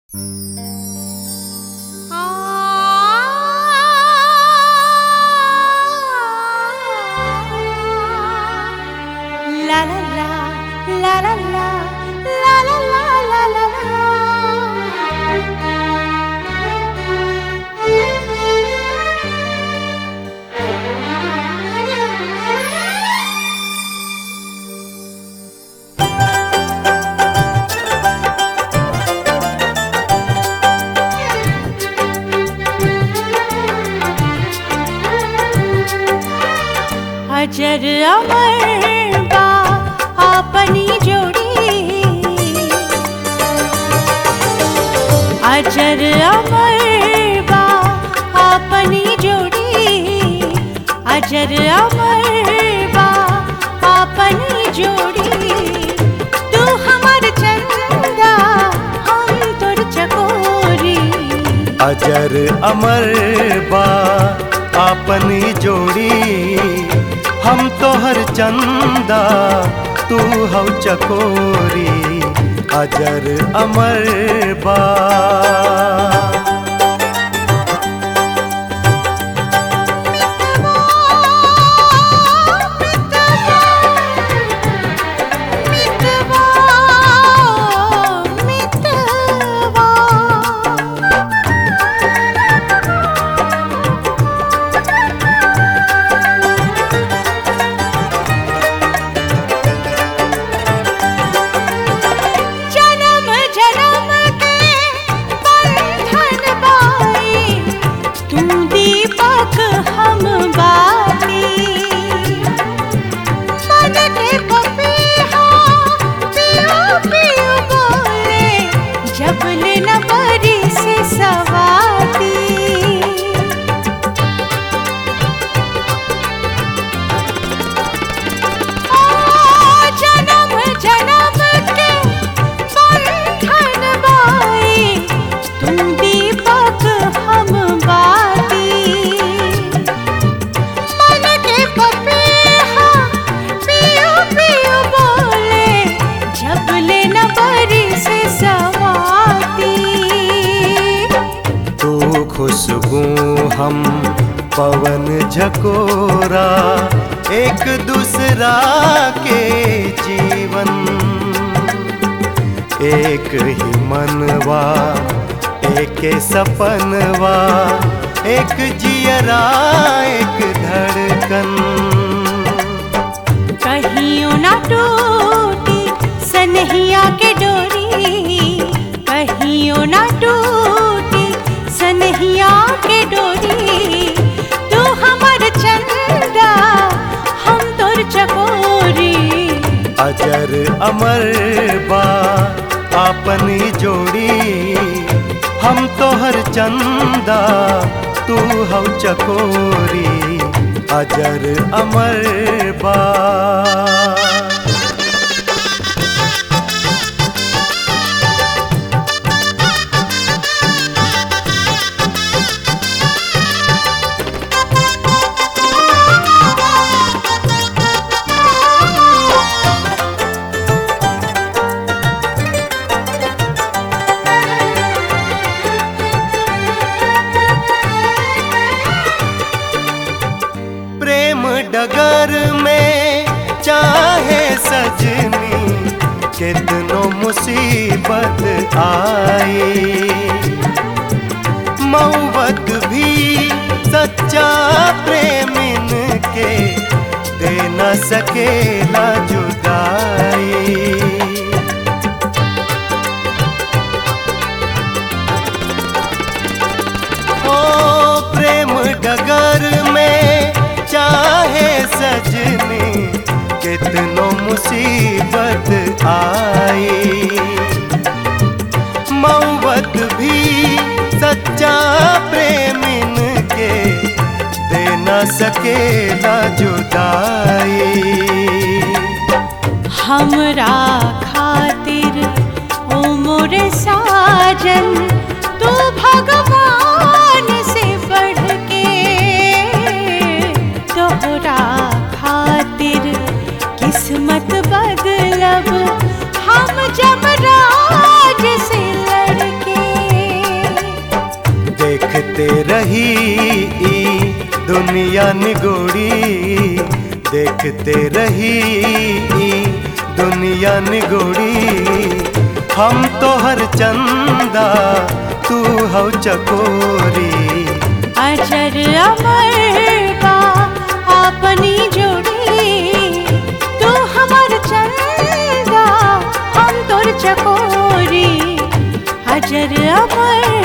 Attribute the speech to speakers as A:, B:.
A: La la la, la la la, la la la la la la. अजर अमर बा आपनी जोड़ी अजर अमर बा आपनी जोड़ी अजर अमर बा आपनी जोड़ी तू हमर चंदा हम तोर चकोरी
B: अजर अमर बा आपनी जोड़ी हम तोहर चंदा तू हौ चकोरी अजर अमर बा
A: मितवा मितवा जन्म जन्म के बंधन बाई तू दीपक हम बाती मन के पपीहा पियो पियो बोले जब ले न बरी से सवाती जन्म जन्म के बंधन बाई तू दीपक हम बाती मन के पपीहा पियो पियो बोले जब ले न बरी से सवाती
B: तू खुशबू हम पवन झकोरा एक दूसरा के जीवन एक ही मनवा एक सपनवा एक जियरा एक धड़कन
A: कहियो ना टूटी सनहिया के डोरी कहियो ना टूटी सनहिया के डोरी तू हमर चंदा हम तोर चकोरी
B: अजर अमर बा आपनी जोड़ी हम तोहर चंदा तू हौ चकोरी अजर अमर बा प्रेम डगर में चाहे सजनी कितनो मुसीबत आई मऊबत भी सच्चा प्रेमिन के दे न सकेला जुदाई ओ प्रेम डगर में चाहे सजनी कितनो मुसीबत आई मऊबत भी सच्चा प्रेमिन के दे न सकेला जुदाई
A: हमरा खातिर ओ मोर साजन तू भगवान से बढ़ के तोहरा खातिर किस्मत बदलब हम जमराज से लड़के
B: देखते रही ई दुनिया निगोड़ी देखते रही ई दुनिया निगोड़ी हम तो हर चंदा तू हौ चकोरी
A: अजर अमर बा अपनी जोड़ी तू हमर चंदा हम तोर चकोरी अजर अमर